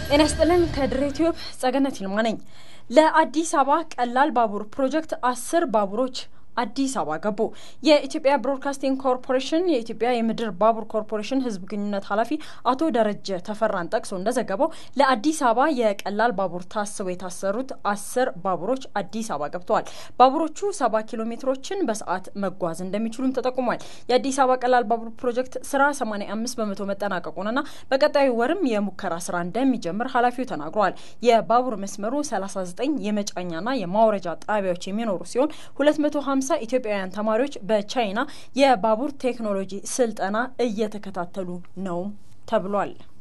ጤና ይስጥልን። ከድሬ ቲዩብ ጸገነት ይልማ ነኝ። ለአዲስ አበባ ቀላል ባቡር ፕሮጀክት አስር ባቡሮች አዲስ አበባ ገቡ። የኢትዮጵያ ብሮድካስቲንግ ኮርፖሬሽን የኢትዮጵያ የምድር ባቡር ኮርፖሬሽን ሕዝብ ግንኙነት ኃላፊ አቶ ደረጀ ተፈራን ጠቅሶ እንደዘገበው ለአዲስ አበባ የቀላል ባቡር ታስበው የታሰሩት አስር ባቡሮች አዲስ አበባ ገብተዋል። ባቡሮቹ ሰባ ኪሎ ሜትሮችን በሰዓት መጓዝ እንደሚችሉም ተጠቁሟል። የአዲስ አበባ ቀላል ባቡር ፕሮጀክት ስራ 85 በመቶ መጠናቀቁንና በቀጣዩ ወርም የሙከራ ስራ እንደሚጀምር ኃላፊው ተናግረዋል። የባቡር መስመሩ 39 የመጫኛና የማውረጃ ጣቢያዎች የሚኖሩ ሲሆን 250 ሃምሳ ኢትዮጵያውያን ተማሪዎች በቻይና የባቡር ቴክኖሎጂ ስልጠና እየተከታተሉ ነው ተብሏል።